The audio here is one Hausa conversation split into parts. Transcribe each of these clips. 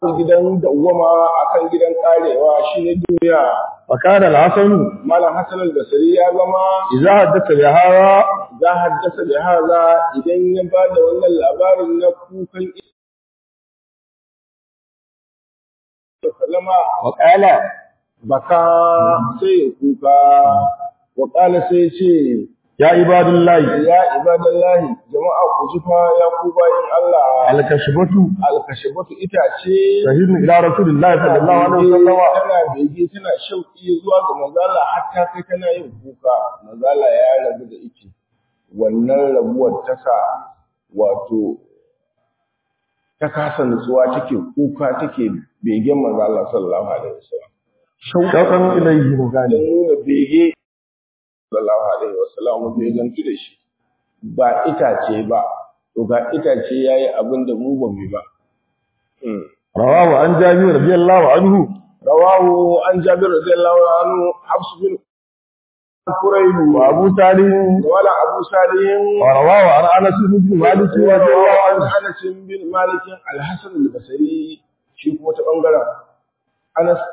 gidan dawwama akan gidan karewa shine duniya فكان الحسن malam hasan al-basri ya zama إذا حدث بهذا za haddasa da haza idan ya ba da wannan labarin na kukan sallama وقال baka sai ya kuka wa qala sai ce يا عباد الله ya ibadallahi jama'a ku ji fa ya ku bayin Allah الكشبة alkashabatu itace شهيد إلى رسول الله صلى الله عليه وسلم tana bege tana shauki zuwa ga manzala hatta kai tana yin kuka manzala ya rabu da ita wannan rabuwar ta sa wato ta kasa nutsuwa take kuka take begen manzala sallallahu alaihi wasallam شوقا إليه da مكانه nuna bege sallallahu alaihi wasallam mu begantu da shi ba itace ba to ga itace yayi abin da mu ba mu yi ba Hmm. رواه عن جابر رضي الله عنه رواه عن جابر رضي الله عنه حفص بن كريب وأبو سالم ولا أبو سالم ورواه عن أنس بن مالك رضي الله ورواه عن عنه أنس بن مالك الحسن البصري shi kuma ta bangaren Anas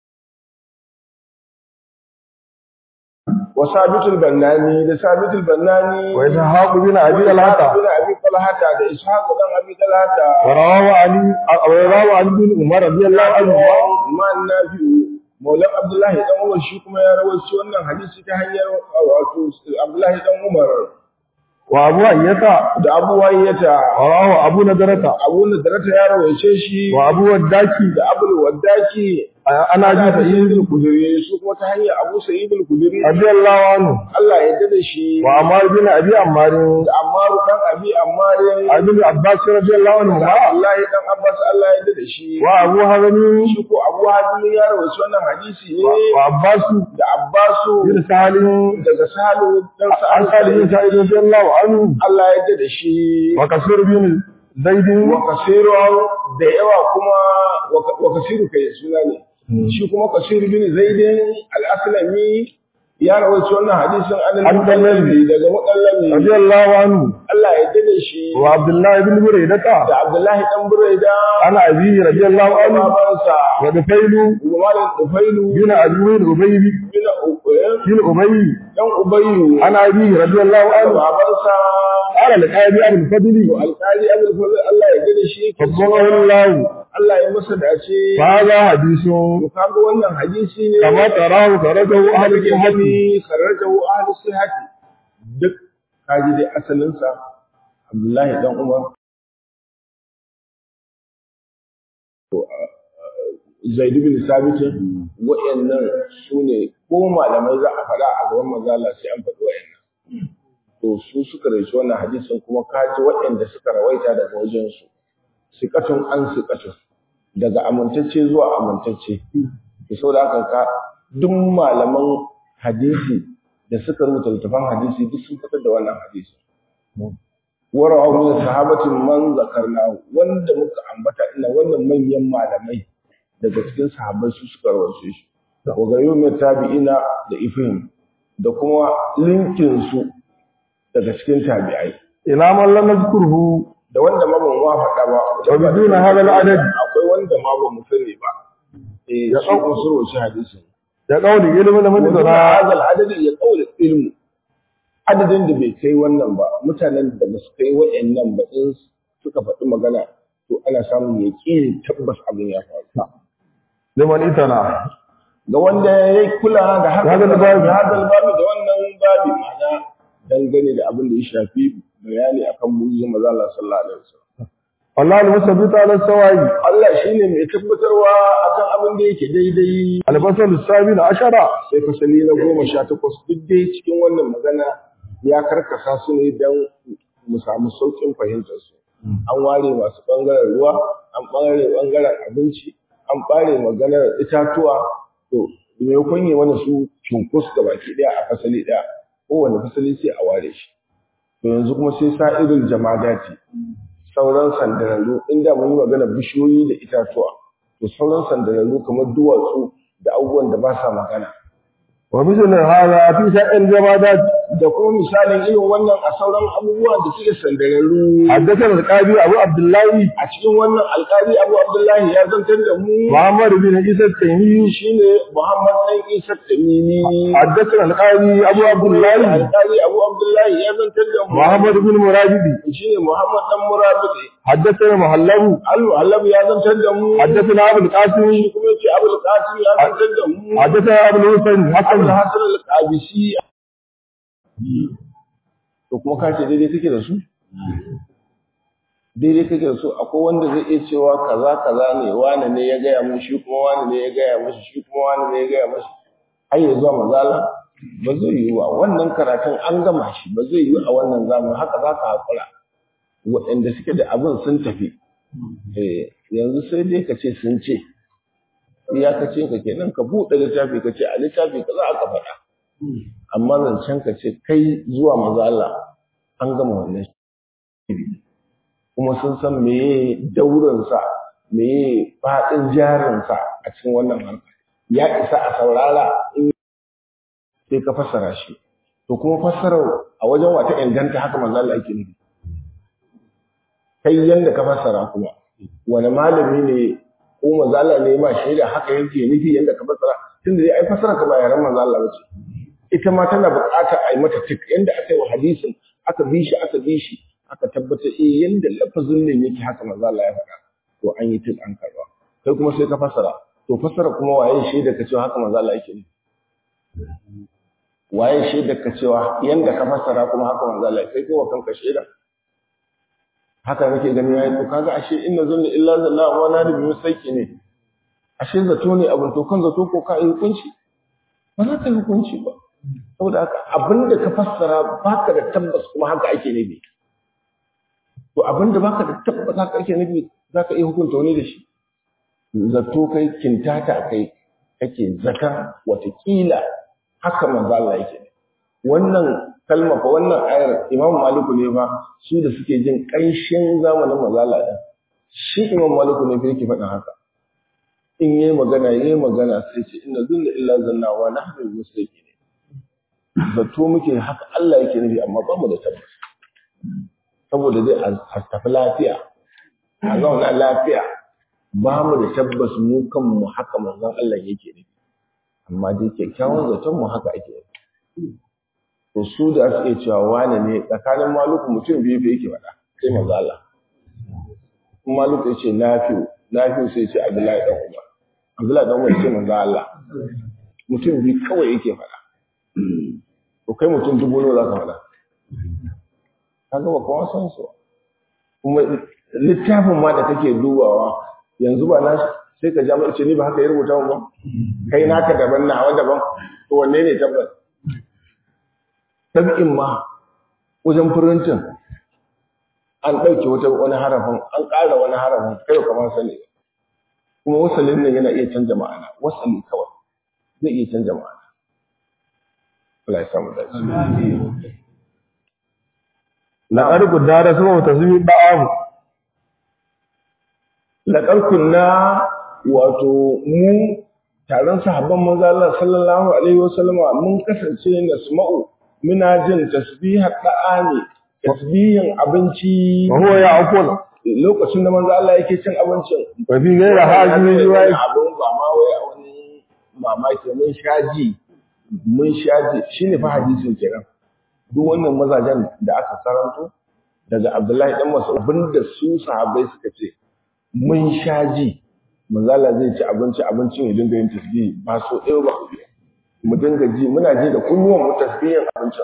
wa sabitul bannani da sabitul bannani وإسحاق بن أبي wa طلحة bin abi talhata da ishaq dan abi talhata ورواه علي ورواه عن ابن عمر رضي الله عنه man nafi'u Maulan Abdullahi dan Umar shi kuma ya rawaito wannan hadisi ta hanyar wato Abdullahi dan Umar وأبو أيتا da Abu Wayyata ورواه أبو نضرة Abu Nadrata ya rawaice shi وأبو وداكي da Abul Waddaki أنا Ana أبي Sa'id سعيد al-Khudri su kuma ta hanyar Abu Sa'id al-Khudri رضي الله عنه Allah ya yarda da shi وعمار بن أبي عمار da Ammar dan Abi Ammar عن ابن عباس رضي الله da عنهما Allah dan Abbas Allah ya yarda da shi وأبو هرم shi ko Abu Hazim ya rawaito wannan hadisi ne وعباس da Abbasu بن سالم daga Salu dan عن سالم بن سعيد رضي الله عنه Allah ya yarda da shi وكثير بن زيد wa kasiru da yawa kuma wa kasiru kai suna ne shi kuma kasiru bin zaidin al-aslami ya rawaito wannan hadisin an An al-mutallabi daga mutallabi رضي الله عنه Allah ya yarda da shi وعبد الله بن بريدة da Abdullahi dan Buraida عن أبيه رضي الله da عنه babansa ودفيل Malam Tufailu بن أبي أبي bin Ubayy بن أبي dan Ubayyu عن أبيه رضي الله da عنه babansa قال لقائد أبو الفضل to alƙali Abdul Fadl Allah ya yarda da shi yake فضله cewa الله Allah ya masa dace فهذا حديث to kaga wannan hadisi ne كما تراه خرجه أهل الصحة الصحابي خرجه أهل الصحة duk kaji dai asalinsa Abdullahi dan Umar to Zaid bin Sabit wayannan sune ko malamai za a faɗa a gaban manzo Allah sai an faɗi wayannan to su suka rawaito wannan hadisin kuma kaji wayanda suka rawaita daga wajen su siqatun an siqatun daga amintacce zuwa amintacce to saboda haka ka duk malaman hadisi da suka rubuta littafan hadisi duk sun fitar da wannan hadisi warawa min sahabatin man zakarna wanda muka ambata ina wannan manyan malamai daga cikin sahabbai su suka rawaito shi wa gayu mai tabi'ina da ifhim da kuma linkin su daga cikin tabi'ai إلى من لم نذكره da wanda ma ban wa faɗa ba Wa biduna hadha al-adad. akwai wanda ma ba mu sani ba eh Ya su kun su rawaito hadisin يقول علم من wanda ذرا hadal adadin ya kaula ilmu adadin da bai kai wannan ba mutanen da ba su kai wa'annan ba in suka faɗi magana to ana samun yaƙini tabbas abin ya faru لمن إتنا ga wanda ya kula da haka Hadal da babi. hadal babi da wannan babi ma'ana dangane da abin da ya shafi bayani akan mu'jizar manzo Allah sallallahu alaihi wasallam والله المثبت على السواء Allah shine mai tabbatarwa akan abin da yake daidai الفصل السابع عشر sai fasali na goma sha takwas duk dai cikin wannan magana ya karkasa su ne don mu samu sauƙin fahimtar su an ware masu ɓangaren ruwa an ɓangare ɓangaren abinci an ɓare maganar itatuwa to maimakon yi mana su cunkus ga baki ɗaya a fasali ɗaya kowane fasali sai a ware shi to yanzu kuma sai sa irin jamadati sauran sandararru inda mun yi magana bishiyoyi da itatuwa to sauran sandararru kamar duwatsu da abubuwan da ba sa magana ومثل هذا في شأن الجمادات da kuma misalin irin wannan a sauran abubuwan da suke sandararru حدثنا القاضي أبو عبد الله a cikin wannan alƙali Abu Abdullahi ya zantar da mu محمد بن عيسى التيمي shine Muhammad dan Isa Tamimi حدثنا القاضي أبو عبد الله alƙali Abu Abdullahi ya zantar da mu محمد بن مرابد shine Muhammad dan Murabbi حدثنا محلب Al-Muhallab ya zantar da mu حدثنا أبو القاسم shi kuma yace Abu Qasim ya zantar da mu حدثنا أبو الحسن Abu حسن Hasan al-Qabisi to kuma ka ce daidai kake da su daidai kake da su akwai wanda zai iya cewa kaza kaza ne wani ne ya gaya mun shi kuma wani ne ya gaya mashi shi kuma wani ne ya gaya mashi har ya zuwa mazala ba zai yi ba wannan karatun an gama shi ba zai yi a wannan zamani haka za ka haƙura waɗanda suke da abin sun tafi Eh, yanzu sai dai ka ce sun ce iyakacin ka kenan ka buɗe littafi ka ce a littafi ka za ka faɗa amma zancen ka ce kai zuwa maza Allah an gama wannan shiri kuma sun san meye daurinsa meye faɗin jarinsa a cikin wannan harka ya isa a saurara in sai ka fassara shi to kuma fassarar a wajen wata inganta haka manzo Allah yake nufi kai yanda ka fassara kuma wani malami ne ko manzo Allah ne ma shaida haka yake nufi yanda ka fassara tunda dai ai fassara ka ba yaran manzo Allah bace ita ma tana buƙatar a yi mata tik yanda aka yi wa hadisin aka bi shi aka bi shi aka tabbatar eh yanda lafazin ne yake haka manzo Allah ya faɗa to an yi tik an karba kai kuma sai ka fassara to fassara kuma waye shaida ka cewa haka manzo Allah yake nufi waye shaida ka cewa yanda ka fassara kuma haka manzo Allah kai kai wa kanka shaida haka nake gani yayi to kaga ashe inna zunna illa zanna wa na da biyu sai ne ashe zato ne abin to kan zato ko ka yi hukunci ba za ka yi hukunci ba saboda haka abinda ka fassara baka da tabbas kuma haka ake nufi to abinda baka da tabbas haka ake nufi za ka iya hukunta wani da shi zato kai kintata kai kake zaka watakila haka manzo Allah yake wannan kalma fa wannan ayar Imam Maliku ne fa su da suke jin ƙanshin zamanin manzo Allah din shi Imam Maliku ne fa yake faɗin haka in yayi magana yayi magana sai ce inna zunna illa zanna wa nahnu muslimin zato muke haka Allah yake nufi amma ba mu da tabbas saboda dai a tafi lafiya a zauna lafiya ba mu da tabbas mu kanmu haka manzon Allah yake nufi amma dai kyakkyawan zaton mu haka ake yi to su da su iya cewa wane ne tsakanin maluku mutum biyu fa yake faɗa sai manzo Allah kuma maluku ya ce nafi'u nafi'u sai ce Abdullahi dan Umar Abdullahi dan Umar ce manzo Allah mutum biyu kawai yake faɗa to kai mutum dubu nawa za ka faɗa kaga ba kowa san su kuma littafin ma da kake dubawa yanzu ba na sai ka ja mai ce ni ba haka ya rubuta ba kai naka daban nawa daban to wanne ne tabbas tabi'in ma wajen furintin an ɗauke wata wani harafin an ƙara wani harafin kai kamar sani kuma wasalin nan yana iya canja ma'ana wasali kawai zai iya canja ma'ana Allah ya samu dace لقد قدر اسمه تسمي بعض laqad kunna wato mu taron sahabban manzo Allah sallallahu alaihi wasallam mun kasance nasma'u muna jin tasbihar da'ani tasbihin abinci وهو يعقل lokacin da manzo Allah yake cin abincin وفي غير هذه الرواية abin ba ma wai a wani mamaki mun shaji mun shaji shine fa hadisin kenan duk wannan mazajen da aka karanto daga Abdullahi dan Mas'ud abinda su sahabbai suka ce mun shaji manzo Allah zai ci abinci abincin ya dinga yin tasbihi ba so ɗaya ba mu dinga ji muna ji da kunnuwan mu tasbihin abincin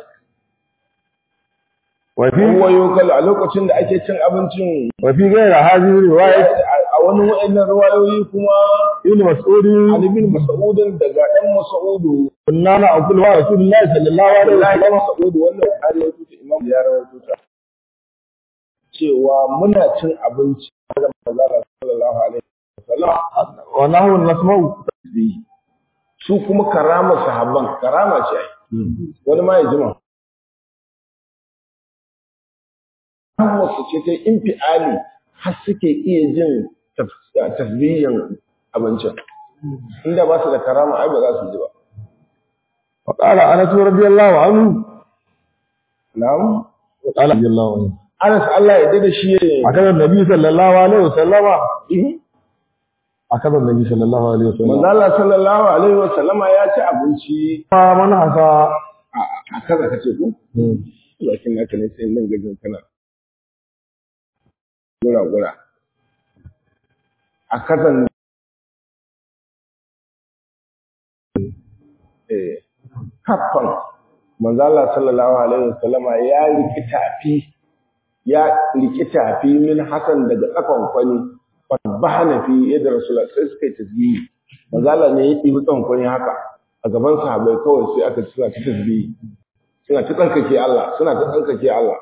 وفي Kowa yokal a lokacin da ake cin abincin وفي غير هذه الرواية a wani wa'annan ruwayoyi kuma ابن مسعود Ali bin Mas'udin daga ɗan Mas'udu كنا نأكل مع رسول الله صلى الله عليه Abdullahi وسلم ɗan Mas'udu wannan Bukhari ya tuta Imam ya rawaito ta cewa muna cin abinci da manzala sallallahu alaihi wasallam ونحن نسمع su kuma karama sahabban karama ce ai wani ma ya jima wasu ce ta infiali har suke iya jin taf- tasbihin abincin inda ba su da karama ai ba za su ji ba وقال أنس رضي الله عنه na'am قال رضي الله عنه Anas Allah ya dade shi ya أكذا النبي صلى الله عليه وسلم أكذا النبي صلى الله عليه وسلم manzo Allah sallallahu alaihi wa sallama ya ci abinci من عصى a kaza kace ko bakin naka ne sai nan gajin kana gura gura a kazan eh kafan manzo Allah sallallahu alaihi wa sallama ya riki tafi ya riki tafi min hasan daga tsakon kwani fabahana fi yadda rasulullah sai suka yi tasbihi manzo Allah ne ya ɗibi tsakon kwani haka a gaban sahabbai kawai sai aka ci suna ta tasbihi suna ta tsarkake Allah suna ta tsarkake Allah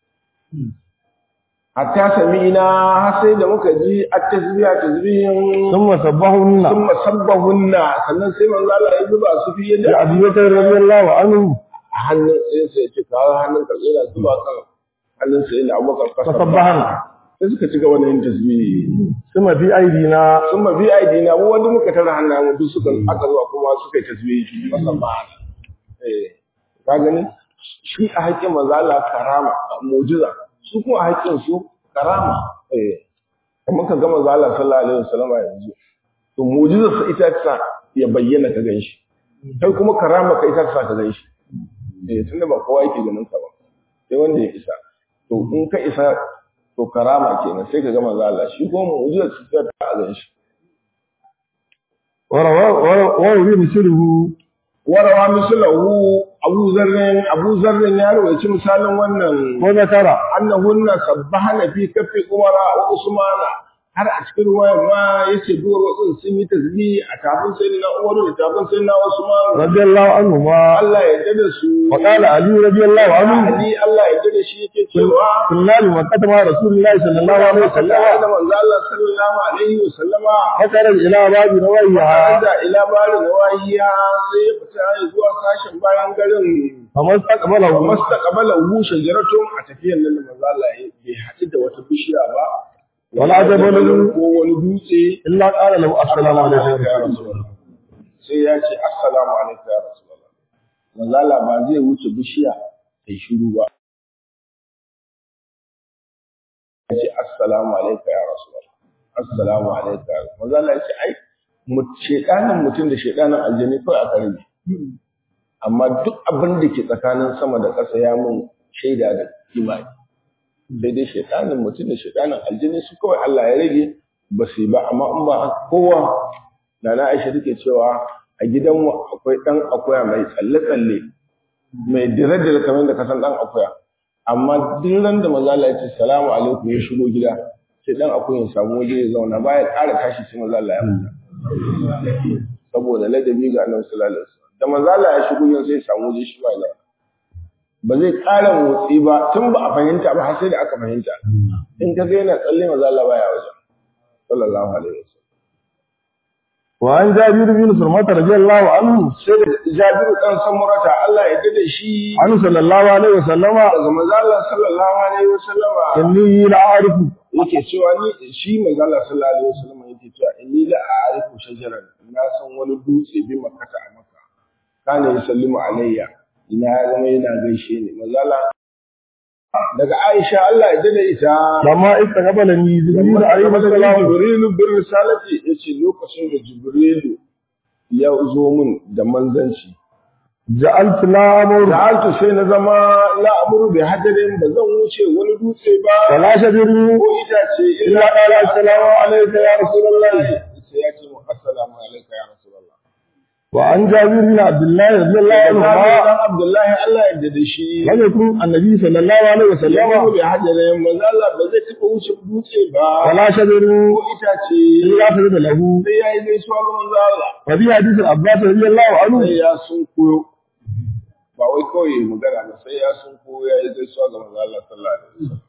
hatta sami'ina har sai da muka ji at-tasbiha tasbihin ثم سبحهن thumma sabbahunna sannan sai manzo Allah ya zuba su fi yadda لأبي بكر رضي الله عنه a hannun sai sai ce kawo hannun ka tsira zuba kan hannun sai da Abubakar فسبحن sai suka ci gaba da yin tasbihi ثم في أيدينا sun ma bi aidina mu wanda muka tara hannayen mu duk suka aka zuwa kuma suka yi tasbihi musamman eh ka gani shi a haƙƙin manzo Allah karama mu'jiza su kuma a haƙƙin su karama eh kuma ka ga manzo Allah sallallahu alaihi wasallam yanzu to mu'jizar sa ita ta ya bayyana ka ganshi kai kuma karama ka ita ta ka ganshi eh tunda ba kowa yake ganin ka ba sai wanda ya isa to in ka isa to karama kenan sai ka ga manzo Allah shi kuma mu'jizar sa ta a ganshi وروي مثله warawa misalahu Abu Zarrin Abu Zarrin ya rawaici misalin wannan وذكر annahunna sabbahana fi kaffi Umara wa Usmana har a cikin ruwayar ma yace duwar wasu sun yi tasbih a tafin sayyidina Umar da tafin sayyidina Usman رضي الله عنهما Allah ya dade su وقال علي رضي الله عنه Ali Allah ya dade shi yake cewa كنا بمكة مع رسول الله صلى الله عليه da وسلم manzo Allah sallallahu alaihi wa sallama فخرج إلى باب نويها da ila bari nawahiya sai ya fita zuwa sashen bayan garin فما استقبله mastaqbala hu shajaratun a tafiyar nan da manzo Allah ya bai haɗu da wata bishiya ba Wala jabalun ko wani dutse إلا قال له السلام عليكم ya rasulullah sai ya ce assalamu alaikum ya rasulullah manzo Allah ba zai wuce bishiya sai shiru ba ya ce assalamu alaikum ya rasulullah assalamu alaikum ya rasulullah manzo Allah ya ce ai mu shedanin mutum da shedanin aljanni kawai aka rage amma duk abin da ke tsakanin sama da ƙasa ya mun shaida da imani sai dai shaitanin mutum da shaitanin aljini su kawai Allah ya rage ba su yi ba amma in ba haka kowa da na Aisha take cewa a gidanmu akwai ɗan akuya mai tsalle-tsalle mai dire-dire kamar da kasan ɗan akuya amma duk ran da maza Allah ya ce salamu alaikum ya shigo gida sai ɗan akuya ya samu waje ya zauna baya ƙara tashi sai maza Allah ya fita saboda ladabi ga Annabi sallallahu alaihi wasallam da maza Allah ya shigo yin sai ya samu waje shi ba ya ba zai ƙara motsi ba tun ba a fahimta ba har sai da aka fahimta in ka ga yana tsalle maza Allah baya wajen sallallahu alaihi wasallam وعن جابر بن سرمة رضي الله عنه sai da Jabiru dan Samurata Allah ya dade shi عنه صلى الله عليه وسلم daga maza Allah sallallahu alaihi wasallam إني لأعرف yake cewa ni shi manzo Allah sallallahu alaihi wasallam yake cewa inni la a'rifu shajaran na san wani dutse bi makata a maka kana yusallimu alayya ina ya zama yana gaishe ni manzo Allah daga Aisha Allah ya dade ita لما استقبلني جبريل عليه السلام Jibrilu bin risalati yace lokacin da Jibrilu ya zo min da manzanci جعلت لا أمر Ja'altu sai na zama la amuru bi hajarin ba zan wuce wani dutse ba ولا شجر ko itace إلا قال السلام عليك يا رسول الله sai ya ce mu assalamu alayka ya rasulullah وعن جابر بن عبد الله رضي الله Jabir عنهما dan Abdullahi Allah ya dade shi لم يكن النبي صلى الله عليه ya وسلم amuru bi hajarin manzo Allah ba zai taɓa wuce dutse ba ولا شجر ko itace إلا سجد له sai ya yi gaisuwa ga manzo Allah وفي حديث العباس رضي الله عنه sai ya sun koyo ba wai kawai yayi magana ba sai ya sun koyo ya yi gaisuwa ga manzo Allah sallallahu alaihi wasallam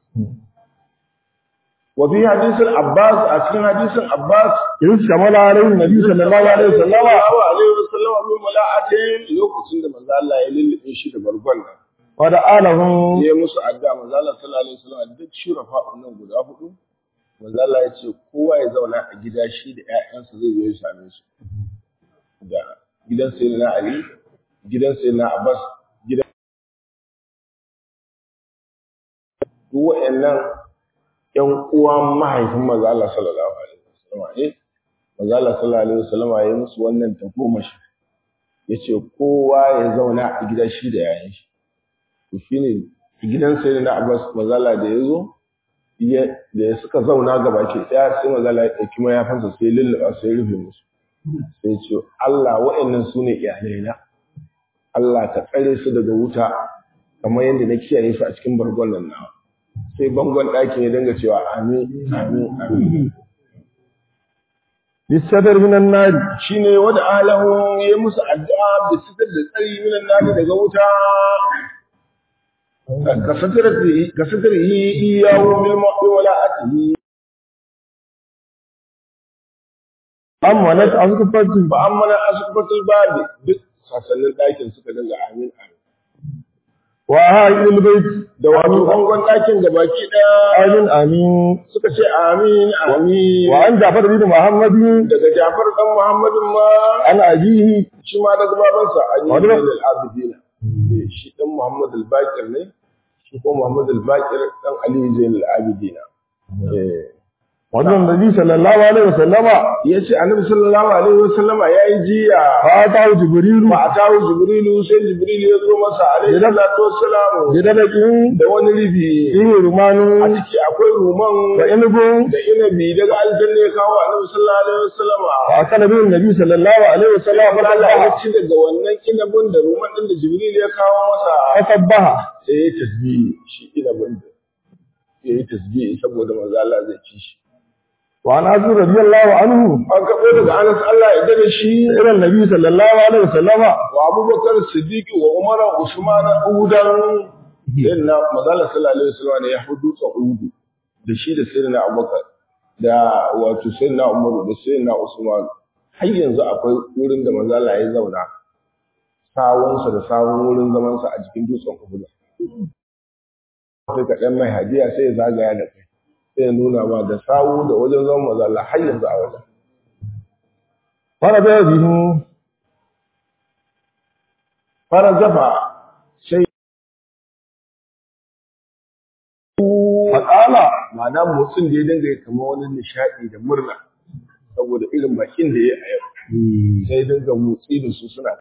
wa fi hadisin Abbas a cikin hadisin Abbas إذ شمل عليه النبي صلى الله عليه وسلم sallallahu alaihi wasallam min mula'atin lokacin da manzo Allah ya lullube shi da bargon nan ودعا لهم ya yi musu addu'a manzo Allah sallallahu alaihi wasallam duk shurafa nan guda hudu manzo Allah ya ce kowa ya zauna a gida shi da ƴaƴansa zai zo ya same su da gidan sayyidina Ali gidan sayyidina Abbas duk waɗannan ƴan uwan mahaifin maza Allah sallallahu alaihi wasallam ne maza Allah sallallahu alaihi wasallam ya yi musu wannan tagomashi ya ce kowa ya zauna a gida shi da yayan shi to shine gidan sai na Abbas maza Allah da ya zo da suka zauna gaba ke ɗaya sai maza Allah ya ɗauki mayafansa sai lullaba sai rufe musu sai ce Allah wa'annan su ne iyalaina Allah ka tsare su daga wuta kamar yadda na kiyaye su a cikin bargon nan nawa sai bangon ɗakin ya dinga cewa amin amin amin bisadar minan nari shine wanda alahu ya musu addu'a da sitar da tsari minan nari daga wuta ka satar ka satar yi iyawo bil mu'min wala atihi amma na askufatin ba amma na askufatul babi duk sasannin ɗakin suka dinga amin amin wa haɗin bait da wato bangon ɗakin da baki ɗaya amin amin suka ce amin amin wa an jafar bin muhammadin daga Jafar dan Muhammadin ma an abihi shi ma daga babansa Ali Wani bin ba- al-Abidin shi dan Muhammad al-Baqir ne shi ko Muhammad al-Baqir dan Ali Zain al-Abidin eh wannan nabi sallallahu alaihi wasallama yace Annabi sallallahu alaihi wasallama yayi jiya fa ta jibrilu fa atahu Jibrilu sai Jibril ya zo masa alaihi salatu wassalamu bidalakin da wani ribi ihi rumanu a ciki akwai ruman wa inubun da inabi daga aljanna ya kawo Annabi sallallahu alaihi wasallama fa akala bin nabi sallallahu alaihi wasallama fa Allah ya sabbaha ci daga wannan inabin da ruman din da Jibril ya kawo masa fa sabbaha sai ya tasbihi shi inabin da ya yi tasbihi saboda manzo Allah zai ci shi wa an azu radiyallahu anhu an kaɓo daga Anas Allah ya dade shi ila nabi sallallahu alaihi wasallama wa Abubakar Siddiq wa Umar Usman Udan inna manzo Allah sallallahu alaihi wasallam ne ya hudu ta Udu da shi da sayyidina Abubakar da wato sayyidina Umar da sayyidina Usman har yanzu akwai wurin da manzo Allah ya zauna sawunsa da sawun wurin zamansa a jikin dutsen Uhud sai ka ɗan mai hadiya sai ya zagaya da kai sai ya nuna ma da sawu da wajen zaman manzo Allah har yanzu a wajen fara da bihi fara zafa sai faqala ma'ana motsin da ya dinga yi kamar wani nishaɗi da murna saboda irin bakin da ya yi a yau sai ya dinga motsi da su suna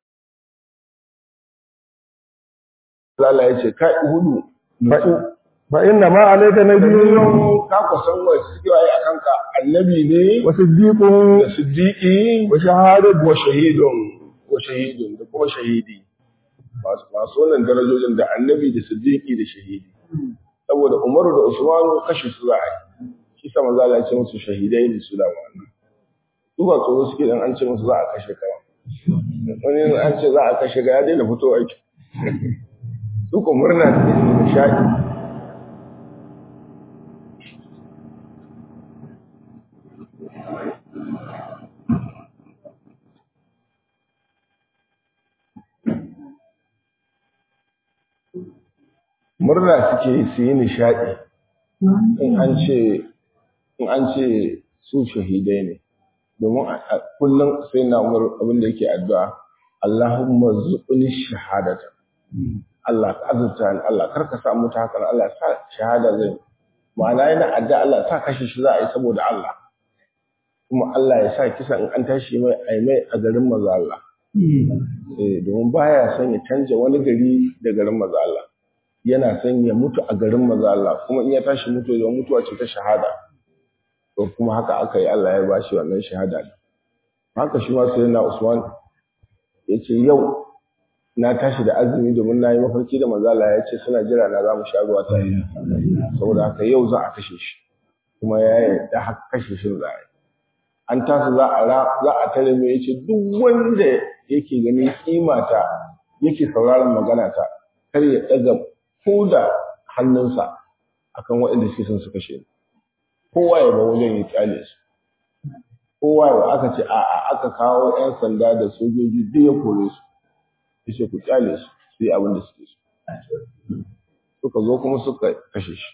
Allah ya ce kai hudu nutsu fa inna ma alayka nabiyyun Nabiyon ka kusan wa suke waye a kanka annabi ne wa siddiqun da siddiqi wa shahadatu wa shahidun wa shahidun da kuma shahidi masu masu wannan darajojin da annabi da siddiqi da shahidi saboda Umaru da Usmanu kashe su za a yi shi sa manzo Allah ya ce musu shahidai ne su da wannan su ba tsoro suke dan an ce musu za a kashe ka ba. wani an ce za a kashe ga ya daina fito aiki su ko murna suke da nishadi murna suke su yi nishaɗi in an ce in an ce su shahidai ne domin a- a kullum sai na umar abin da yake addu'a Allahumma zuqni shahadata Allah ka azurta ni Allah kar ka samu ta haka Allah sa shahada zai ma'ana yana addu'a Allah sa kashe shi za a yi saboda Allah kuma Allah ya sa kisa in an tashi mai ai mai a garin maza Allah eh domin baya son ya canja wani gari da garin maza Allah yana son ya mutu a garin maza Allah kuma in ya tashi mutu ya mutuwa ce ta shahada to kuma haka aka yi Allah ya bashi wannan shahada ne haka shi ma sai na Usman ya ce yau na tashi da azumi domin na yi mafarki da manzo Allah ya ce suna jira na za mu sha ruwa tare saboda haka yau za a kashe shi kuma ya yarda haka kashe shi za a yi an tasu za a ra za a tare mu yace duk wanda yake gani kimata yake sauraron magana ta kar ya daga koda hannunsa akan waɗanda suke son su kashe ni kowa ya ba wajen ya kyale su kowa ya aka ce a a aka kawo ƴan sanda da sojoji duk ya kore su yace ku kyale su su yi abin da suke so suka zo kuma suka kashe shi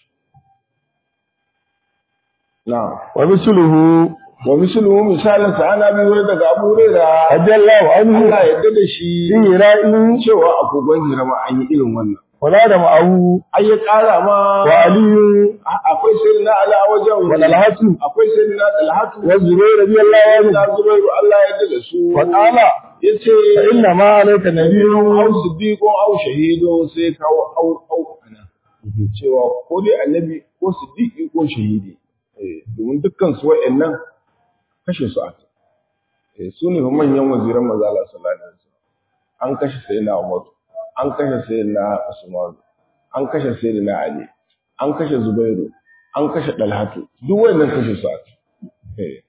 na'am wa misluhu wa misluhu misalin sa ana bi wani daga Abu Hurairah radiyallahu anhu Allah ya yarda da shi fi ra'in cewa a kogon hira ma an yi irin wannan wala da ma'ahu ai ya ƙara ma wa aliyu a- akwai sai na ala a wajen wa dalhatu akwai sai na dalhatu wa zubair radiyallahu anhu na zubairu Allah ya daga su wa qala yace fa inna ma alayka nabiyyun au siddiqun au shahidu sai kawo au au ana cewa ko dai annabi ko siddiqi ko shahidi eh domin dukkan su wa'annan kashe su aka eh su ne fa manyan waziran manzo Allah sallallahu alaihi wasallam an kashe sayyidina Umar an kashe sayyidina Usman an kashe sayyidina Ali an kashe Zubairu an kashe Dalhatu duk wa'annan kashe su aka eh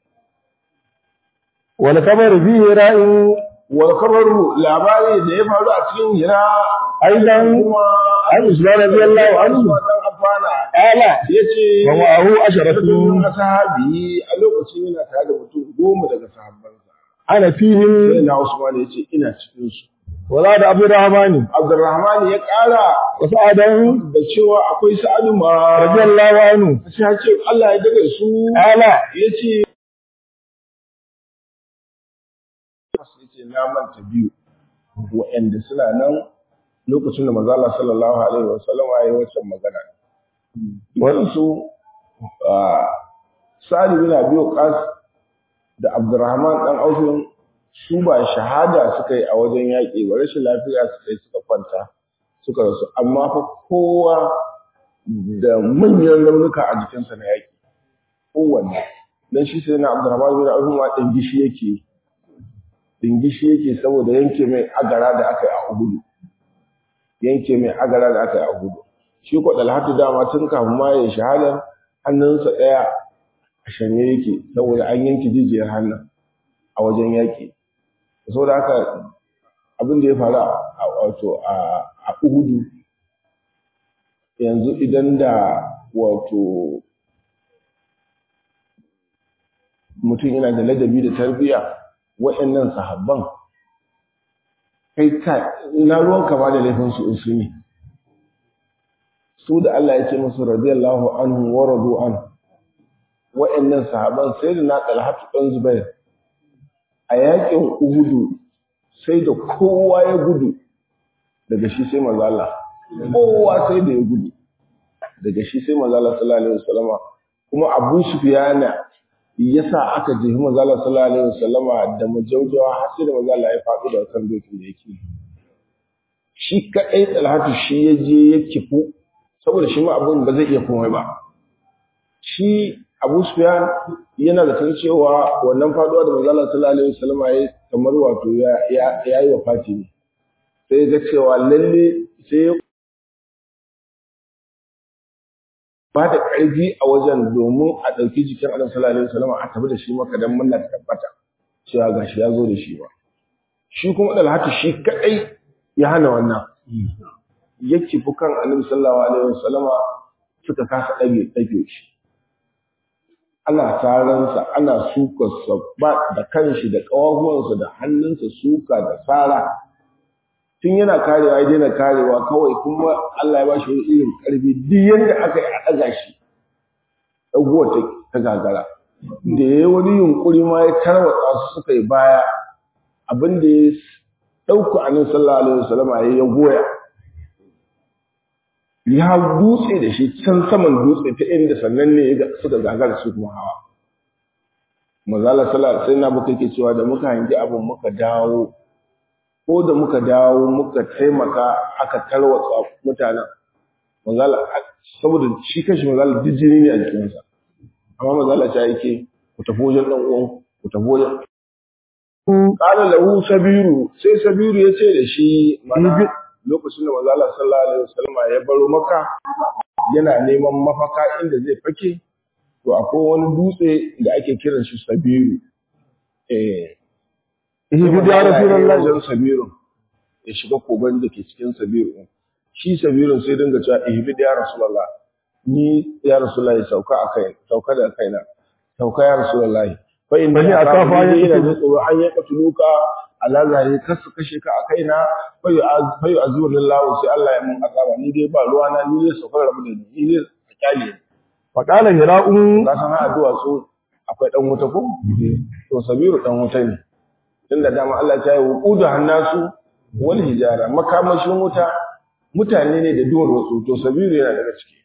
wal kabar fihi ra'in wal kabaru labari da ya faru a cikin hira aidan kuma an usman radiyallahu anhu dan afana qala yace wa ma'ahu Rasulun asharatu ashabi a lokacin yana tare da mutum goma daga sahabbansa ana sai fihim na Usman yace ina cikin su wala da abdurrahman Abdurrahman ya ƙara wa sa'adan da cewa akwai Sa'adu ma radiyallahu anhu sai ya ce Allah ya daga su qala yace yace na manta biyu wa'anda suna nan lokacin da manzo Allah sallallahu alaihi wasallam ya yi wancan magana waɗansu Sa'ad bin Abi Waqqas da Abdurrahman dan Auf su ba shahada suka yi a wajen yaƙi ba rashin lafiya suka yi suka kwanta suka rasu amma fa kowa da manyan raunuka a jikinsa na yaƙi kowanne dan shi sai na Abdurrahman bin Auf ma ɗin gishi yake dingishi yake saboda yanke mai agara da aka yi a Uhud yanke mai agara da aka yi a Uhud shi ko Dalhatu dama tun kafin ma ya shahada hannunsa ɗaya a shanye yake saboda an yanke jijiyar hannun a wajen yaƙi saboda haka abin da ya faru a wato a a Uhud yanzu idan da wato mutum yana da ladabi da tarbiyya wa'annan sahabban kai ka ina ruwan kama da laifin su su ne su da Allah ya ce musu radiyallahu anhu wa radu an wa'annan sahabban sai da na talhatu dan zubair a yakin uhudu sai da kowa ya gudu daga shi sai manzo Allah kowa sai da ya gudu daga shi sai manzo Allah sallallahu alaihi wasallama kuma Abu Sufyan yasa aka jefi manzo Allah sallallahu alaihi wasallama da majaujawa har sai da manzo Allah ya faɗi da kan dokin da yake shi kadai Talhatu shi ya je ya kifu saboda shi ma abun ba zai iya komai ba shi Abu Sufyan yana da san cewa wannan faduwa da manzo Allah sallallahu alaihi wasallama ya kamar wato ya ya yi wafati ne sai ga cewa lalle sai ba da ƙarfi a wajen domin a ɗauki jikin Annabi sallallahu alaihi wasallam a tafi da shi maka dan murna ta tabbata cewa gashi ya zo da shi ba shi kuma Dalhatu shi kadai ya hana wannan yake fukan Annabi sallallahu alaihi wasallam suka kasa ɗage ɗage shi ana saransa ana sukarsa ba da kanshi da ƙawahuwansa da hannunsa suka da sara tun yana karewa ya daina karewa kawai kuma Allah ya ba shi irin ƙarfi duk yadda aka yi a ɗaga shi ɗaguwa ta gagara da ya yi wani yunƙuri ma ya tarwatsa su suka yi baya abin da ya ɗauka a nan sallallahu alaihi wasallam ya ya goya ya dutse da shi can saman dutse ta inda sannan ne suka gagara su kuma hawa mazala sallallahu sai na muka ke cewa da muka hangi abin muka dawo ko da muka dawo muka taimaka aka tarwatsa mutanen manzala saboda shi kashi manzala duk jini ne a jikinsa amma manzala ta yake ku tafi wajen dan uwan ku tafi wajen qala lahu sabiru sai sabiru ya ce da shi mana lokacin da manzala sallallahu alaihi wasallam ya baro maka yana neman mafaka inda zai fake to akwai wani dutse da ake kiran shi sabiru eh ihbi ya rasulullahi wajen sabiru ya shiga kogon da ke cikin sabiru shi sabiru sai dinga cewa ihbi ya rasulullah ni ya rasulullah sauka akai sauka da kaina sauka ya rasulullah fa in Bani ni akafa akafa ya ina kace- da tsoro an ya katuluka ala zahiri kar su kashe ka a kaina fa yu fa yu azurullahu sai Allah ya mun azaba ni dai ba ruwa na ni dai sauka rabu da ni ni dai a kyale ni. fa qala hira'un ka san addu'a su akwai dan wuta ko to sabiru dan wuta ne tunda dama Allah ya yi wuqudu hannasu wal hijara makamashin wuta mutane ne da duwar wasu to sabiru yana daga ciki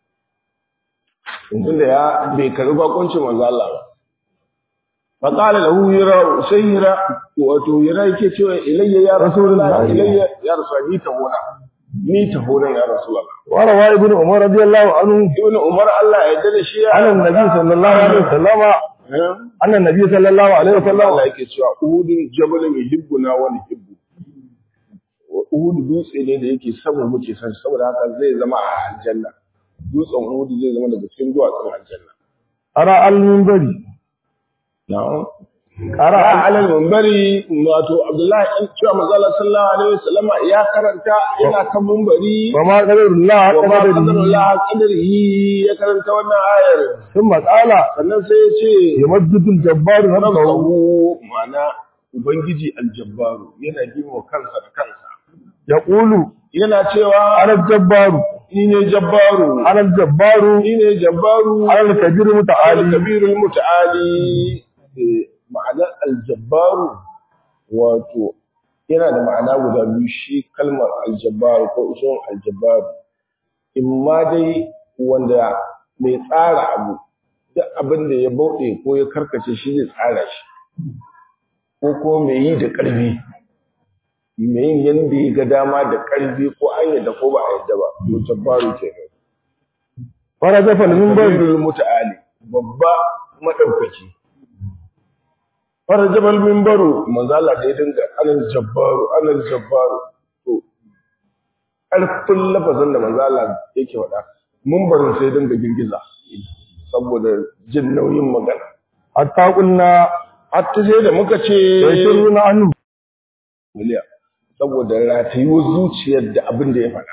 tunda ya bai karbi bakuncin manzo Allah ba fa qala lahu yara sai yara wato yara yake cewa ilayya ya rasulullah ilayya ya rasul ni ta hona ni ta hona ya rasulullah wa rawa ibn umar radiyallahu anhu ibn umar Allah ya yarda da shi ya an annabi sallallahu alaihi wasallam an annabi sallallahu alaihi wasallam Allah yake cewa uhudun jabalun yuhibbuna wa nuhibbu Uhudu dutse ne da yake samu muke san saboda haka zai zama a aljanna dutsen Uhudu zai zama daga cikin duwatsun aljanna ara al-minbari na'am ara Ara alal minbari wato Abdullahi in cewa manzala sallallahu alaihi wasallama ya karanta yana kan minbari wa ma qadarullah wa ma qadarihi qadarullah qadarihi ya karanta wannan ayar thumma qala sannan sai ya ce yamajjidul jabbar nafsuhu nafsahu ma'ana ubangiji aljabbaru yana girma kansa da kansa yaqulu yana cewa ana jabbaru ni ne jabbaru ana jabbaru ni ne jabbaru ana kabiru muta'ali al-kabirul muta'ali Eh, ma'anar aljabbaru wato yana da ma'ana guda biyu shi kalmar aljabbaru ko usulun aljabbaru in ma dai wanda mai tsara abu duk abin da ya bauɗe ko ya karkace shi zai tsara shi ko ko mai yi da ƙarfi mai yin yanda ya ga dama da ƙarfi ko an yadda ko ba a yadda ba to jabbaru kenan farajafa al-minbari kabirul muta'ali babba madaukaki farajabal minbaru manzo Allah da ya dinga alal jabbaru alal jabbaru to ƙarfin lafazin da manzo Allah yake faɗa minbarin sai dinga girgiza saboda jin nauyin magana hatta qulna hatta sai da muka ce yashuruna anhu miliya saboda ratayuwar zuciyar da abin da ya faɗa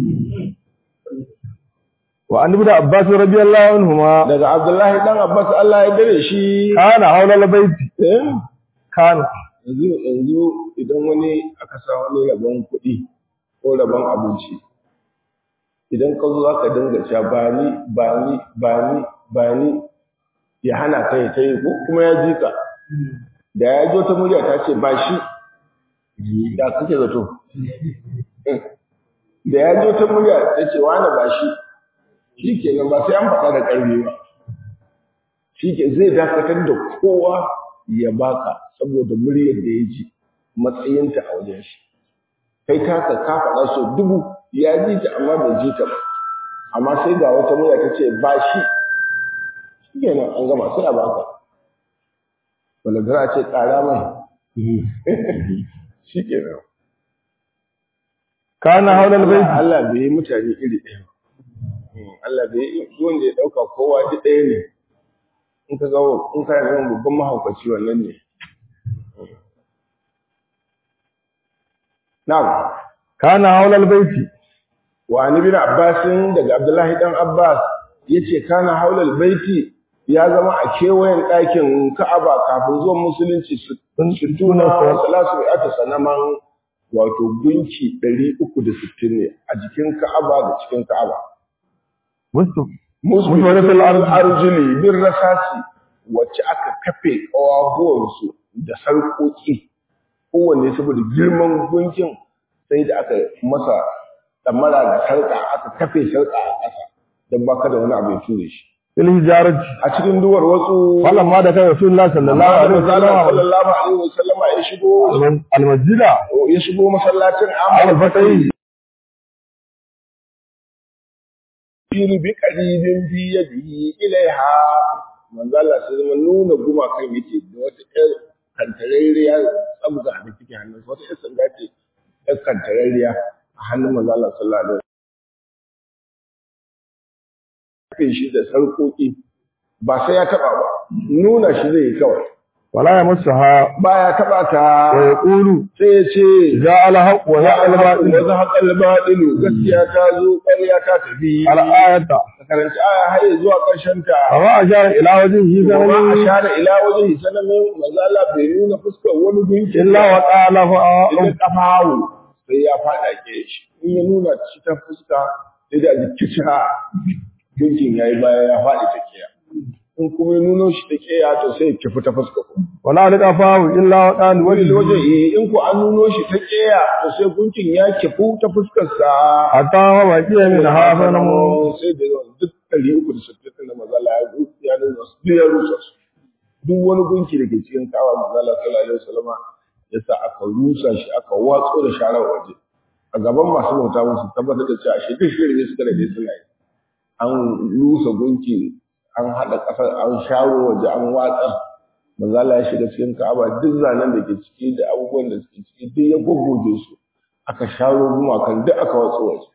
wa an ibn abbas radiyallahu anhuma daga Abdullahi dan Abbas Allah ya dare shi kana hawla al-bayti eh kana yanzu yanzu idan wani aka sa wani rabon kuɗi ko rabon abinci idan ka zo aka dinga cewa ba ni ba ni ba ni ba ni ya hana kai ta yi ko kuma ya ji ka da ya jo ta murya ta ce ba shi da kake zato da ya jo ta murya ta ce wani ba shi shi kenan ba sai an faɗa da ƙarfi ba shi ke zai dakatar da kowa ya baka saboda muryar da ya ji matsayinta a wajen shi kai taka ka faɗa so dubu ya ji ta amma bai ji ta ba amma sai ga wata murya ta ce ba shi shi kenan an gama sai a baka wanda gara ce ƙara mai shi kenan kana hawla al-bayti Allah bai yi mutane iri ɗaya ba Allah bai yi wanda ya ɗauka kowa duk ɗaya ne in ka ga in ka ga babban mahaukaci wannan ne na'am kana hawla al-bayti wa an ibn Abbas daga Abdullahi dan Abbas yace kana haulal baiti ya zama a kewayen ɗakin Ka'aba kafin zuwan musulunci su tuna wa salasu ata sanaman wato gunki 360 ne a jikin Ka'aba da cikin Ka'aba musu musbitul arjuli bin rasasi wacce aka kafe ƙawahuwansu da sarƙoƙi kowanne saboda girman gunkin sai da aka masa ɗamara da sarƙa aka kafe sarƙa a ƙasa don baka da wani abu ya ture shi fil hijarati a cikin duwar wasu falamma da kai rasulullah sallallahu alaihi wasallam sallallahu alaihi wasallama ya shigo al-masjida ya shigo masallacin al amma fatai fili bi qaribin fi yadihi ilaiha manzo Allah sai zama nuna gumakan yake da wata ƴar kantarariya tsabga da take hannun wata ƴar sanda ce ƴar kantarariya a hannun manzo Allah sallallahu alaihi wasallam shi da sarƙoƙi ba sai ya taba ba nuna shi zai yi kawai wala yamassaha baya taba ta wa yaqulu sai ya ce ja al-haq wa ya ya al-batil wa zahaqa al-batil gaskiya ta zo ƙarya ta tafi al-ayata ka karanci aya har ya zuwa ƙarshen ta amma ashara ila wajhihi kuma a zalimi share ila wajen sanamin manzo Allah bai nuna fuskar wani gunki illa wa qala fa idan kafawo sai ya fada ke shi in ya nuna shi ta fuska sai da jikici ha gunkin yayi baya ya fadi ta kiya in kuma ya nuno shi ta keya to sai ya kifi ta fuska ko wala alqa fahu illa wadan wani wajhi waje eh in ku an nuno shi ta keya to sai gunkin ya kifu ta fuskar sa hatta wa baqiya min hafana mu sai da yawan duk ɗari uku da sittin da mazala ya ru- ya nuna su duk ya rusa su duk wani gunki da ke cikin kawa mazala sallallahu alaihi wasallama ya sa aka rusa shi aka watso da sharar waje a gaban masu bauta musu tabbatar da cewa shi duk shirin suka rage suna yi an rusa gunki an haɗa ƙasar an sharo waje an watsar mazala ya shiga cikin ka'aba duk zanen da ke ciki da abubuwan da suke ciki duk ya goggoge su aka sharo gumakan duk aka watso waje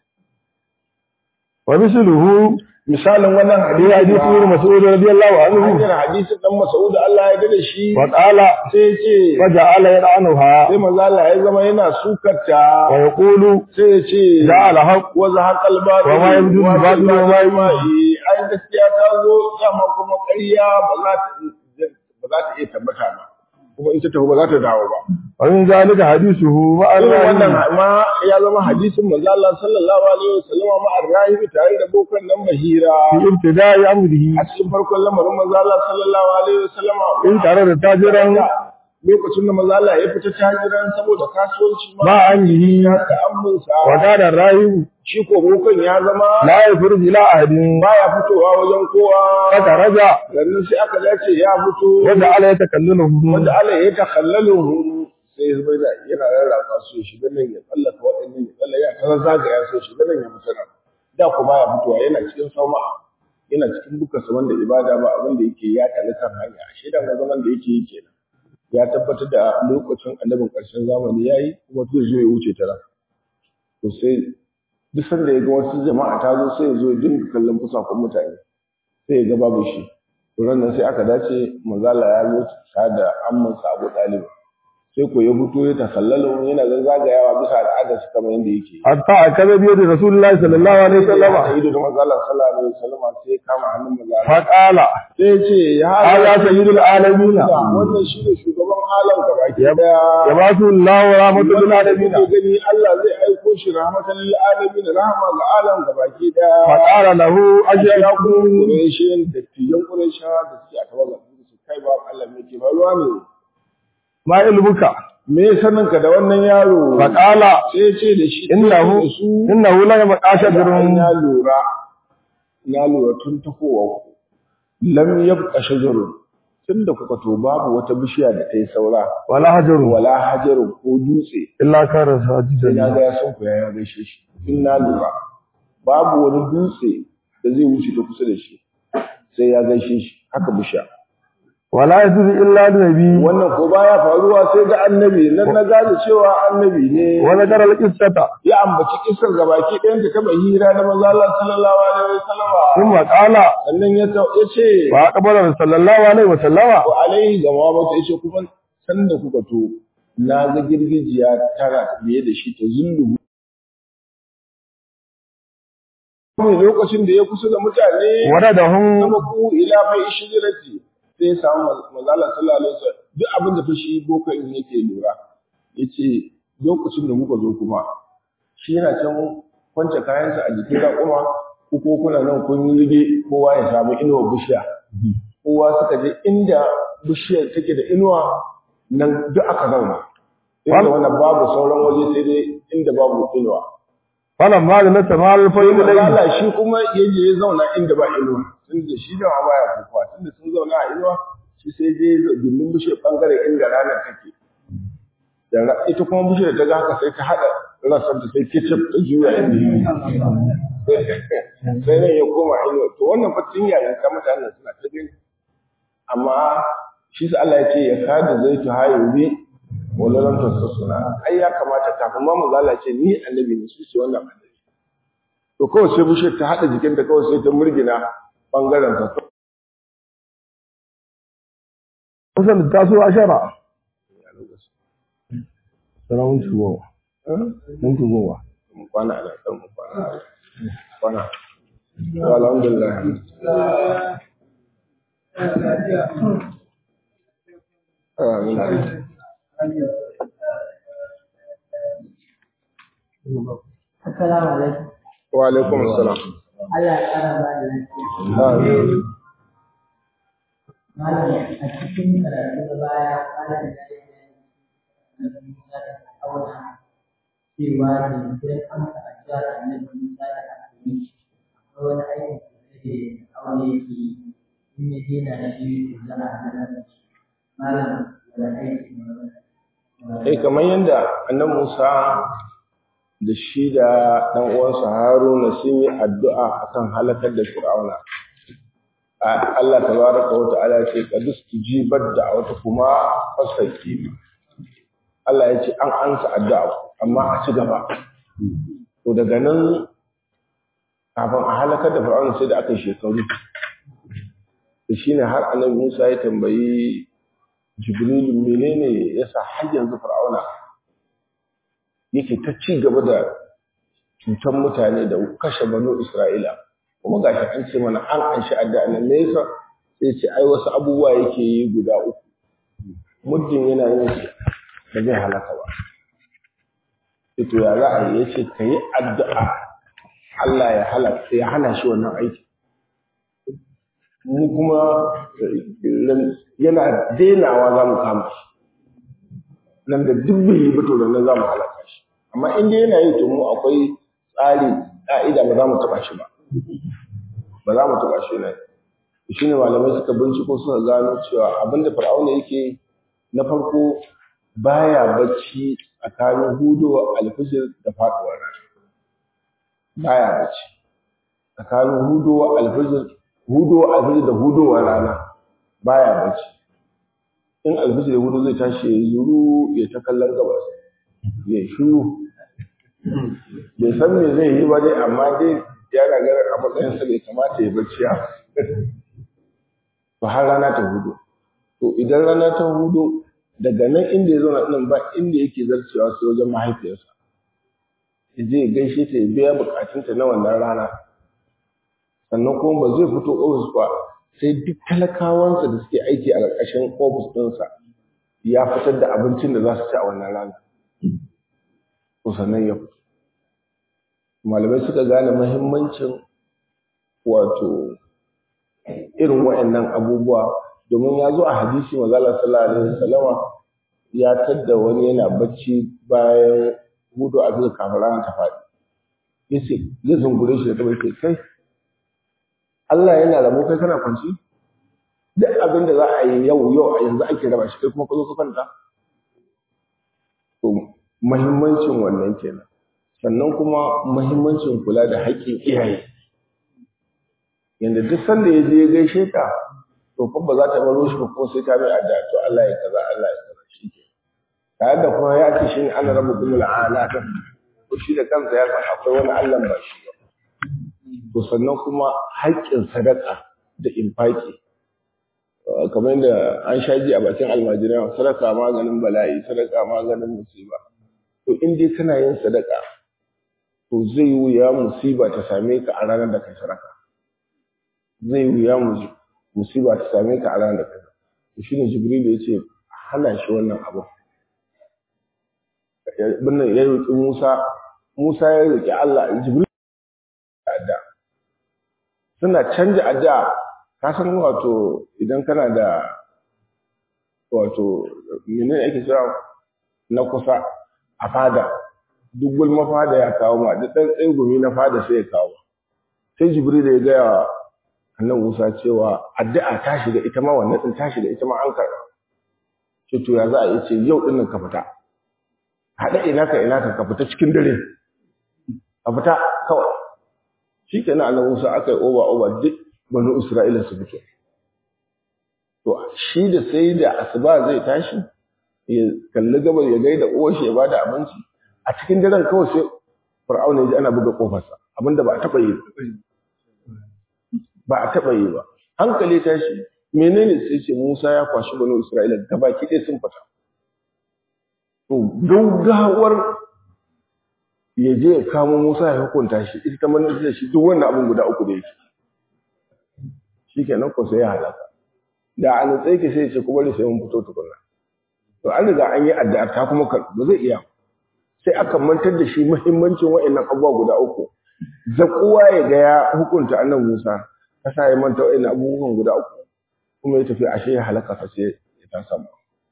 wa misluhu misalin wannan bi hadith ibn mas'ud radiyallahu anhu hanyar hadisin dan Mas'ud Allah ya dade shi wa qala sai ce wa ja'ala yad'anuha sai manzo Allah ya zama yana sukarta wa yaqulu sai ya ce ja'ala haqq wa zahaqal batil Wa ma yabdu wa batil wa ma ma yi ai gaskiya ta zo dama kuma ƙarya ba za ta ba za ta iya tabbata ba kuma in ta tafi ba za ta dawo ba wa min zalika hadithuhu wa irin wannan arrahi ma ya zama hadisin manzo Allah sallallahu alaihi wasallam ma arrahi tare da bokan nan mahira fi ibtida'i amrihi a cikin farkon lamarin manzo Allah sallallahu alaihi wasallam in tare da tajiran lokacin da manzo Allah ya fita tajiran saboda kasuwanci ma ma anyihi da amminsa wa kana rahibu shi ko bokan ya zama la yafruj ila ahadin baya fitowa wajen kowa fa raja sannan sai aka dace ya fito wanda ala yatakallamu wanda Allah ya takhallalu sai ya zama yana rarraba su ya shiga nan ya tsallaka waɗannan ya tsalla ya kaza zagaya so ya shiga nan ya fita nan da ko baya fitowa yana cikin sauma'a yana cikin bukarsa wanda ibada ba abin da yake ya kalli kan hanya ashe da zaman da yake yi kenan ya tabbatar da lokacin annabin ƙarshen zamani ya yi kuma zai zo ya wuce ta nan to sai duk sanda ya ga wasu jama'a ta zo sai ya zo ya dinga kallon fusakon mutane sai ya ga babu shi to ran nan sai aka dace manzala ya zo ta da amman sa Abu Talib sai ko ya fito ya takallala yana zagayawa bisa al'adar su kamar yadda yake hatta akaza bi yadi rasulullahi sallallahu alaihi wasallam sai da manzala sallallahu alaihi wasallam sai ya kama hannun manzala fa qala sai ya ce ya hada sayyidul alamin wannan shi ne shugaban alam gabaki ya daya yabatu Allah wa rahmatul lil alamin Wanda kuke gani Allah zai aiko shi rahmatan lil alamin rahama ga alam gabaki daya fa qala lahu ya ajyakum kuma Qurayshin da tijan Qurayshawa da suke a tawaga su kai ba Allah me ke faruwa ne ma ilmuka me sanin ka da wannan yaro fa qala sai ya ce da shi innahu da su innahu la yabqasha an birun ya lura na lura tun tafowa ku lam yabqa shajarun tunda kuka to babu wata bishiya da ta yi saura wala hajarun wala hajarun ko dutse illa kana sai na sajidan ga ya san ku ya gaishe shi in na lura babu wani dutse da zai wuce ta kusa da shi sai ya gaishe shi haka bishiya wala yadri illa nabi wannan ko baya faruwa sai ga annabi nan na gane cewa annabi ne wala daral qissata ya ambaci kisar gabaki ɗayan ta kaba hira da manzo Allah sallallahu alaihi wasallam thumma qala sannan ya ta yace wa aqbala sallallahu alaihi wasallama wa alaihi gama mata yace kuma sanda kuka to na ga girgijiya tara biye da shi ta zullu kuma lokacin da ya kusa da mutane waradahum sama ku ila fa ishjirati sai ya samu manzala sallallahu alaihi wasallam duk abin da fa shi boko in yake lura yace lokacin da muka zo kuma shi yana can kwance kayansa a jikin raƙuma ko ko kuna nan kun yi rige kowa ya samu inuwar bishiya kowa suka je inda bishiyar take da inuwa nan duk aka zauna inda wannan babu sauran waje sai dai inda babu inuwa falamma la tamal fa ilayhi Allah shi kuma yaje ya zauna inda ba inuwa tunda shi da baya kukuwa tunda sun zauna a inuwa shi sai je gindin bishiyar bangare inda ranar take da ra- ita kuma bishiyar ta ga haka sai ta hada rasar ta sai kicip ta juya inda yake sai nan ya koma inuwa to wannan fatin yayin ka mutanen suna ta gani amma shi sa Allah ya ce ya kada zai ta hayo bi wala lam tasassuna ai ya kamata kafin ma manzo Allah ya ce ni annabi ne su ce wannan annabi to kawai sai bishiyar ta haɗa jikinta kawai sai ta murgina ɓangaren sa kusan ta so ashara sarawun tuwo mun tuwo mu kwana ana ɗan mu kwana kwana to alhamdulillah Amin. Assalamu alaikum. wa alaikum assalam Allah ya ƙara ba da lafiya. Amin. Malam a cikin karatu na baya malam ya yi bayani Musa da Fir'auna cewa jinkirin amsa addu'ar annabi Musa da aka yi akwai wani aikin da Fir'auna yake yi in ya daina shi to za a hana shi malam wani aiki ne eh kamar yadda annabi Musa da shi da ɗan uwansa Haruna sun yi addu'a akan halakar da Fir'auna. Allah tabaraka wa ta'ala ce qad istujibat da'watukuma fastaqim. Allah ya ce an ansa addu'a amma a ci gaba. To daga nan kafin a halakar da Fir'auna sai da aka yi shekaru. Da shine har annabi Musa ya tambayi Jibril menene yasa har yanzu Fir'auna yake ta ci gaba da cutar mutane da kashe banu Isra'ila kuma gashi an ce mana an an shi addu'a nan me yasa sai ce ai wasu abubuwa yake yi guda uku muddin yana yin su da zai halaka ba sai to ya za a yi yace ka yi addu'a Allah ya halaka ya hana shi wannan aiki mu kuma yana denawa za mu kama shi nan da duk bai yi ba to nan za mu halaka shi amma in dai yana yi to mu akwai tsari ka'ida ba za mu taba shi ba ba za mu taba shi ne shi ne malamai suka binciko suka gano cewa abinda fir'auna yake na farko baya bacci tsakanin hudowa alfijir da faduwar rana baya bacci tsakanin hudowa alfijir hudowa alfijir da hudowa rana baya bacci in alfijir hudu zai tashi ya zuru ya ta kallon gabas ya shuru bai san me zai yi ba dai amma dai ya gagara a matsayin sa bai kamata ya bacci ya to har rana ta hudu to idan rana ta hudu daga nan inda ya zauna nan ba inda yake zarcewa sai wajen mahaifiyarsa ya je ya gaishe ta ya biya bukatunta na wannan rana sannan kuma ba zai fito ofis ba sai duk talakawansa da suke aiki a ƙarƙashin ofis ɗinsa ya fitar da abincin da za su ci a wannan rana to sannan ya fito malamai suka gane mahimmancin wato irin waɗannan abubuwa domin ya zo a hadisi mazala sallallahu alaihi wasallama ya tadda wani yana bacci bayan hudu a bisa kafin rana ta faɗi yace ya zungure shi da ta bace kai Allah yana rabo kai kana kwanci duk abin da za a yi yau yau a yanzu ake raba shi kai kuma ka zo ka kwanta to muhimmancin wannan kenan sannan kuma muhimmancin kula da haƙƙin iyaye yanda duk sanda ya je ya gaishe ka to fa ba za ta baro shi ba ko sai ta mai adda to Allah ya kaza Allah ya kaza shi ke tare da kuma ya ce shi ne ana rabu kuma la'ala ta ko shi da kansa ya san akwai wani Allah ba shi ba to sannan kuma haƙƙin sadaka da infaki kamar yadda an sha ji a bakin almajirai sadaka maganin bala'i sadaka maganin musiba to in dai kana yin sadaka to zai wuya musiba ta same ka a ranar da kai sadaka zai wuya musiba ta same ka a ranar da kai to shine jibril ya ce hana shi wannan abu binnan ya roƙi Musa Musa ya roƙi Allah jibril adda suna canja adda ka san wato idan kana da wato menene ake cewa na kusa a fada duk gulma fada ya kawo ma duk ɗan tsegumi na fada sai ya kawo sai jibril ya gaya wa annan musa cewa addu'a ta shiga ita ma wannan din ta shiga ita ma an karɓa ce to ya za a yi ce yau ɗin nan ka fita haɗa ina ka ina ka ka fita cikin dare ka fita kawai shi kenan annan musa aka yi oba oba duk banu isra'ila su fito to shi da sai da asuba zai tashi ya kalli gabar ya gaida uwar shi ya bada abinci a cikin daren kawai sai fir'auna ya ji ana buga kofarsa abinda ba a taɓa yi ba a taɓa yi ba hankali tashi menene sai ce Musa ya kwashi banu Isra'ila gabaki ɗaya sun fita to gaugawar ya je ya kamo Musa ya hukunta shi ita ta manna da shi duk wannan abin guda uku da yake shikenan ko sai ya halaka da an tsaye ke sai ya ce kuma da sai mun fito tukunna to an riga an yi addu'a ta kuma ba zai iya sai aka mantar da shi muhimmancin wa'annan abubuwa guda uku zakuwa ya ga ya hukunta annan Musa kasa ya manta wa'annan abubuwan guda uku kuma ya tafi ashe ya halaka fa sai ya ta samu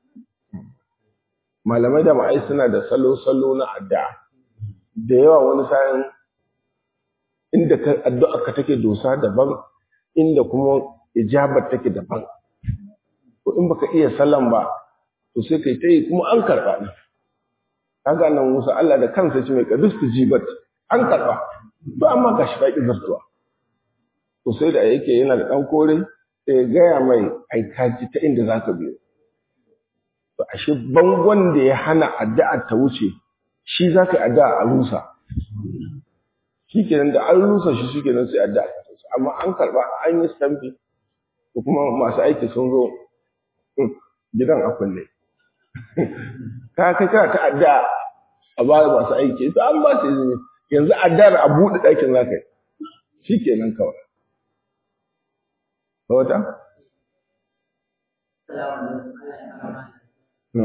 malamai da ma'ai suna da salo-salo na addu'a da yawa wani sa'in inda ka addu'a ka take dosa daban inda kuma ijabar take daban to in baka iya sallan ba to sai kai tayi kuma an karba ne kaga nan Musa Allah da kansa ce mai kadus jibat an karba to amma ga shi baki zartuwa to sai da yake yana da dan kore sai ya gaya mai ai kaji ta inda zaka biyo to ashe bangon da ya hana addu'a ta wuce shi zaka yi addu'a a rusa shikenan da an rusa shi shikenan sai addu'a ta wuce amma an karba an yi stampi ko kuma masu aiki sun zo gidan a kulle ka kai kana ta addu'a a ba masu aiki to an ba su izini yanzu addu'ar a buɗe ɗakin zaka yi shikenan kawai wata No.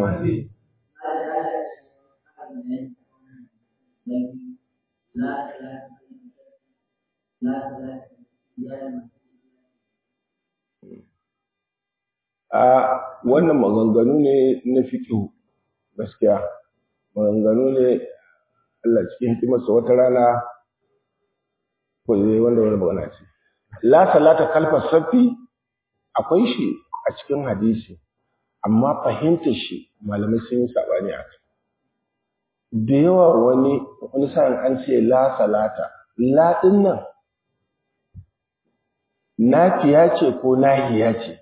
A wannan maganganu ne na fiƙihu gaskiya, maganganu ne Allah cikin hikimarsa wata rana ko zai wanda wani magana ce. La salata kalfar safi akwai shi a cikin hadisi, amma fahimtar shi malamai sun yi saɓani a kai. Da yawa wani wani sa'in an ce la salata, la ɗin nan nafiya ce ko nahiya ce.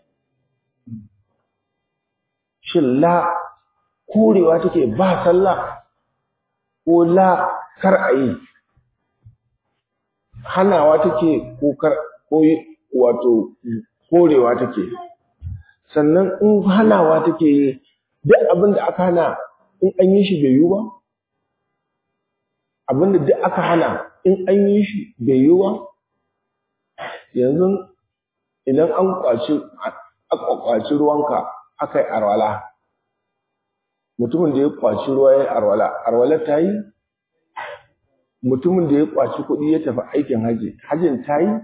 Shin la korewa take ba sallah ko la kar a yi, hanawa take ko kar ko wato korewa take. sannan in hanawa take yi duk abin da aka hana in an yi shi bai yi ba abin da duk aka hana in an yi shi bai yi ba yanzu idan an kwaci aka kwaci ruwanka aka yi arwala mutumin da ya kwaci ruwa ya yi arwala arwala ta yi mutumin da ya kwaci kuɗi ya tafi aikin haji hajin ta yi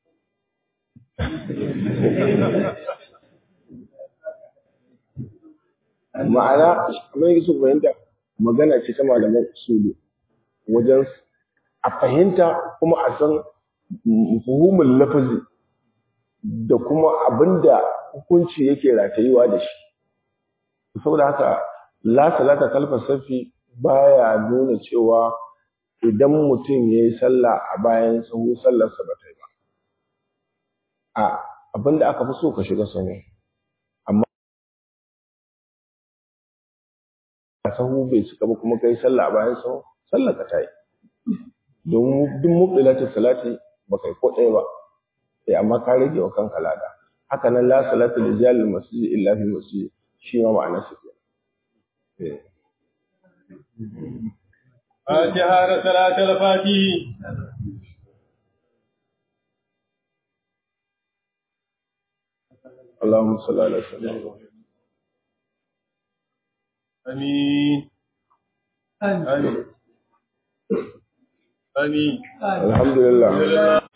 ma'ana kamar yake so fahimta magana ce ta malaman usulu wajen a fahimta kuma a san fuhumul lafazi da kuma abinda hukunci yake ratayewa da shi saboda haka la salata kalfa safi baya nuna cewa idan mutum ya yi sallah a bayan sahu sallarsa ba ta yi ba a abinda aka fi so ka shiga sahu sahu bai cika ba kuma kai sallah a bayan sahu sallah ka tayi don duk mubdilatin salati ba kai ko ɗaya ba sai amma ka rage wa kanka lada haka nan la salatu li jalil masjid illa fi masjid shi ma ma'anar sa ke فاتحة صلاة الفاتح اللهم صل على سيدنا آمين آمين آمين الحمد لله